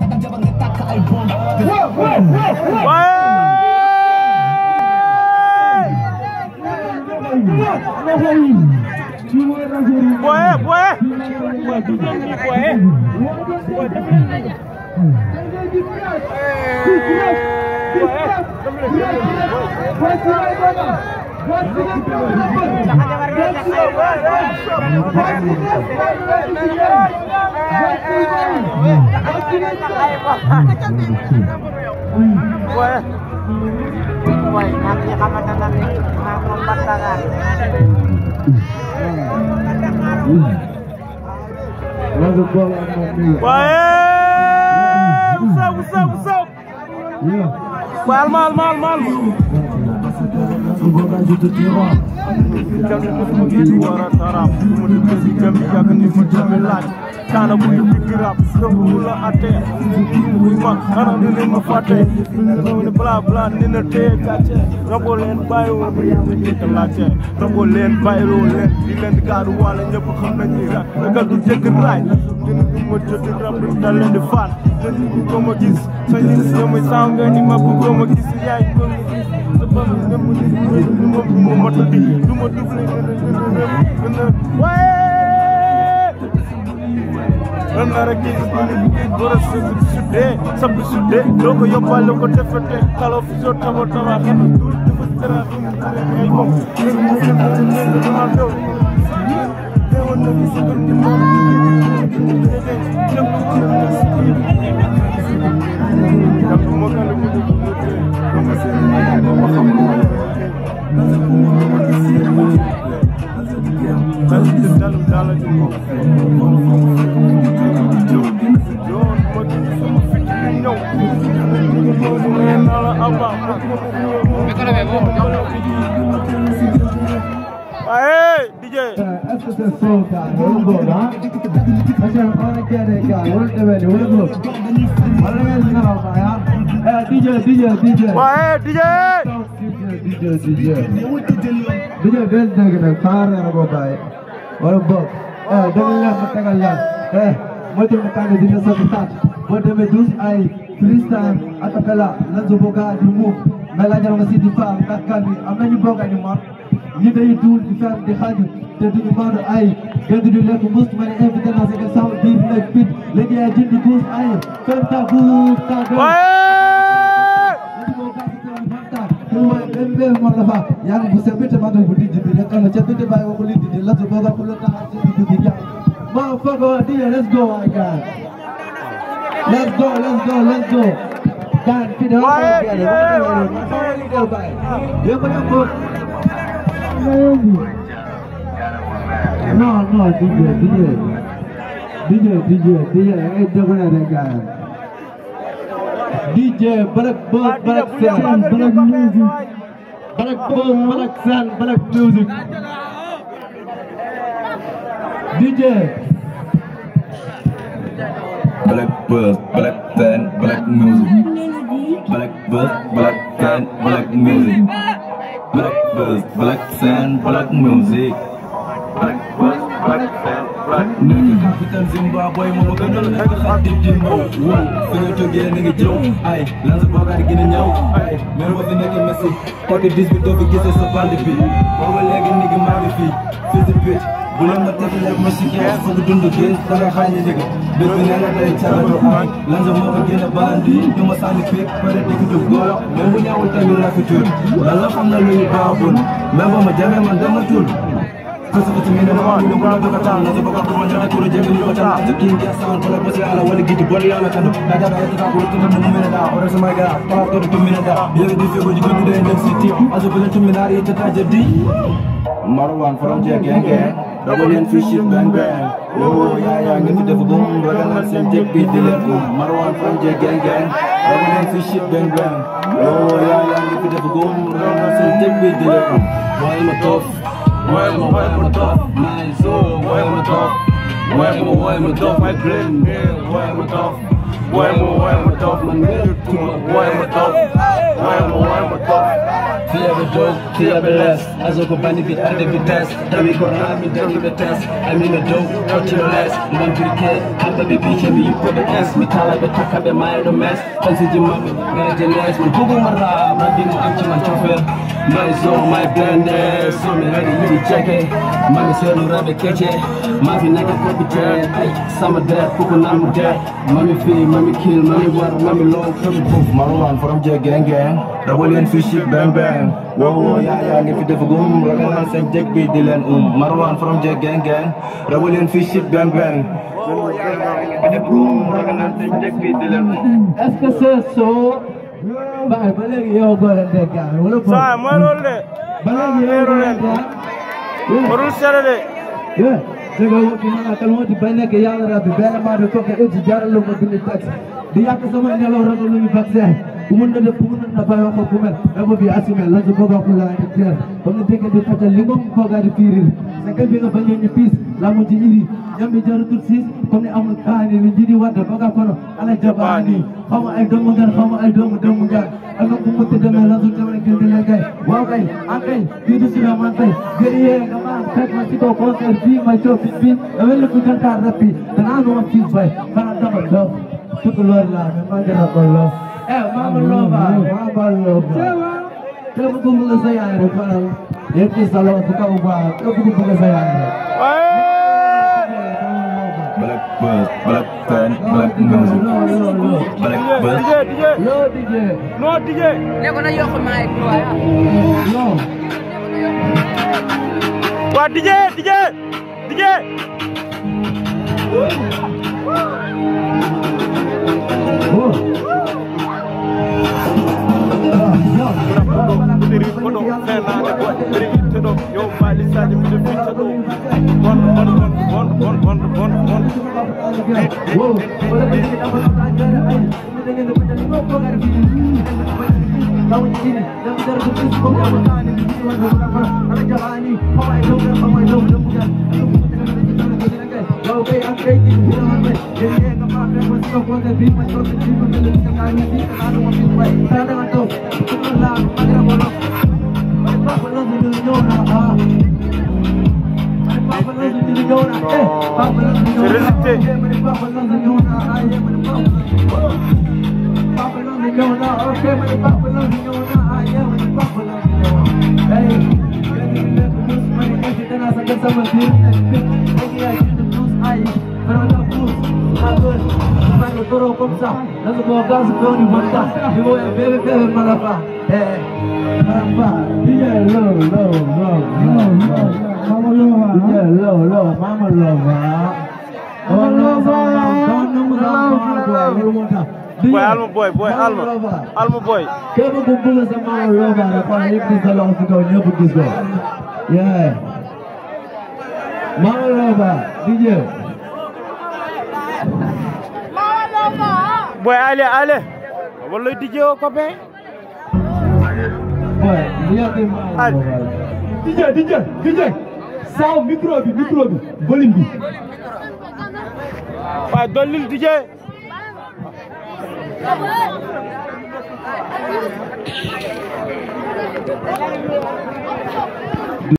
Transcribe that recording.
Boye, boye. Boye. Boye. Boy, nakita ka man na namin mga kumbatangan. Lagu bola Mami. Boye. What's up, what's up, what's up? Yeah. Mal, mal, mal, mal. Semoga itu tiba. jam ni mosuma gis war a tarab mu di ko si jam yàgg ni ma jami laaj kaana bu ñu digg rab donc mu la atte muy mag xanaa ni leen ma fàtte ñëw ni bla bla ni na téye gàcce rabo leen bàyyi woo ba yàlla njëkk laajte rabo leen bàyyi woo leen di leen di gaadu wàlla ñëpp xam nañ ni rek ragal du jëkk raay dina du ma joti rab du dal leen di faat dañ bu ko ma gis sa ñin si muy saaw nga ni ma bu ko ma gis yaay ko ma gis sa bam nga mu ni du ma du ma motali du ma doublé gën a waaye ren naa rek gis nga ni war a sëgg suddee sabbi suddee doo ko yóbbaale ko defete kalo fi soo tama tama xam dul dafa dara xam ay moom dama dow teewoon na gis nga ni moom Yàlla moo gën a gudd dama seen ma xam Dalım dalım dalacım Yoğun bakın sama fikrin yok Nala abba Hey DJ Est-ce que c'est ça, gars? Hold on, hein? Macam orang kira gars, hold the way, hold on. Mana yang nak apa ya? Eh, DJ, DJ, DJ. Hey DJ DJ, DJ, DJ. DJ, bel dengan car yang aku bawa. Orang bok. Eh, dengan lah, mata lah. Eh, macam mata ni dia satu touch. Macam medus ai freestyle acapella, lanzo boga di move. Mela jangan masih di fam, takkan ni. Amna ni boga ni mat. ñi day duul di fer di xaju te duñu maandu ay gën di lekk mbuus ma ne invité naa sa saw biir nekk fit léegi ay jënd guus ay fen ta guus ta gën Hey yang bisa bete mantul budi jadi ya kalau chat bete bayi waktu ini jadi lalu boga kulo tangan jadi budi ya motherfucker dia let's go I got let's go let's go let's go dan tidak apa Baik, dia yeah. dia banyak kok no no DJ DJ DJ DJ DJ eh jangan ada kan DJ Black Bolt Black Sound Black Music Black Bolt Black Sound Black Music DJ Black Buzz, Black Fan, Black Music. Black Buzz, Black Fan, Black Music. Black Buzz, Black Fan, Black Music. Black Buzz, Black Fan, Black Music. Capital Zimbabwe, mo gënal ak xadim di mbaw. Wow, fi nga jógee ni nga jëw. Ay, lan sa boogaat gën a ñëw. Ay, mais boo fi nekk Messi. Côté 18 doo fi gisee sa bande bi. Booba léegi ni ngi maa ngi fii. Fii si bitch. bu leen ma tegalee ma si kees foog dund gis da nga xañ ni dëgg bés bi nee na day cagatu ay lan sa moo ko gën a bandi du ma sànni féeg pare dëgg du góor même bu ñëwul tamit rafetul lan la xam na lu ñu baaxul même ba ma jamee man dama tul Kasi ko tumina na ako yung mga kakatan Nasa baka ko man kuro jenge ni bata Sa king ya sound Pala pa siya ala wali gidi Bali ala kando Nada ka ito ka ko Ito na numina da Ora sa mga gara Para ko tumina da Yaga di fiyo ko Jiko di da yung city Aso pala tumina Ito ta jadi Marwan from Jack Gang Gang Double and fish it bang bang Yo ya ya ngi def gum Ragal na sen Jack bi di leen gum Marwan from Jack Gang Gang Double and fish it bang bang Yo ya ya ngi def gum Ragal na sen Jack bi di leen gum Why ma tof Why ma why ma tof My soul Why ma tof Why ma why ma tof My brain Why ma tof Why ma why ma tof Man ngi tuma Why ma tof Why ma why ma tof Fièvre dope, fièvre less. Azoko bani vite à des vitesses. Dami corona, mi dami the test. I mean a dope, touch your less. Mon briquet, kamba be bitch, and you put the S. Mi tala be taka be my the mess. Fancy jimabe, gara jenes. Man kugu mara, man bimu amchi man chauffeur. My zone, my blender. So me ready, you check it. Mami selu rabe keche. Mafi naga kopite. Ay, sama dead, kuku namu dead. Mami fee, mami kill, mami war, mami long, mami Poof, Marwan from J Gang Gang. Double in fish shit bang bang. Whoa, whoa, yeah, yeah, ngi fi def gum. Ragal naa seen jëg bi di leen um. Marwan from J Gang Gang. Double in fish shit bang bang. Whoa, whoa, yeah, yeah, ngi fi def gum. Ragal naa seen jëg bi di leen um. est-ce que c'est so baay ba léegi yow góor a dégg ah wala boog saa mooy loolu de ba léegi yow góor a dégg ah warul sere de yeah dëgg la woti mana kal woti ba nekk yàlla rabbi benn maa de kooku eji jaralu ma bind taxi di yàq sama nelaw ragal lu ñu vaccin ku mën na def ku mën na bay wax ko ku mel dama bi assumé la su boga ku laa di teer comme ni dégg di fatal li moom boga di fiirir sa kay bi nga bañ ñu piis la mu ci iri ñambi jaratul siis comme ni amul kaani li njidi wadda boga kono ala jabaani xaw ma ay doomu ngar xaw ma ay doomu doomu ngar ak nga ku mënti demee la su demee kii di leen kay waaw kay an kay kii du si man kay guerrier nga ma fekk ma si kaw concert bii may coow fit bi da mel ni ku jantaar rappi danaa nu ma fiis fay xanaa dama dof tukulóor laa mais maa gën a ko loof eh Mama Loba Mama Loba képp ku bëgg sa yaay rek faral yéen ci salon bu kaw baax képp ku bëgg sa yaay rek waaye Black Buzz, Black Fan, Black Music. loo loo loo Black DJ Buzz. DJ loo DJ non DJ ne ko na yokk maa ngi waaye loo waa DJ DJ DJ oh Diri kodo fenade boy diri itteɗo yo faali saji miɗo fitta ɗo gon gon gon gon gon gon gon gon wow wala bi ni dapat pelajaran ay ini dengan dapat jadi kok kok ada video tahu ini dan dari itu kok ada makan ini di luar berapa ada jalan ini kau ay dong kau ay dong dong bukan Kau kayak angkai di bilangan baik Jadi yang kemarin masih kau kuat Tapi masih kau sendiri Kau tidak bisa kami Di kena masih baik Saya dengan tu Kemudian Pada bolong Pada apa lo sendiri Nyona ah Pada apa lo sendiri Nyona Eh Apa lo sendiri C'est résisté. Mama Lova, Mama Lova. boy alma boy boy alma alma boy képp ku bëgg sa Mama Lova rek kon yëpp di sa loxo si kaw ñëpp gis ko yeah Mama Lova DJ boy ale ale walla DJ o copain boy yàgg Mama Al. Lova DJ DJ DJ saw micro bi micro bi volume bi waaye dollil DJ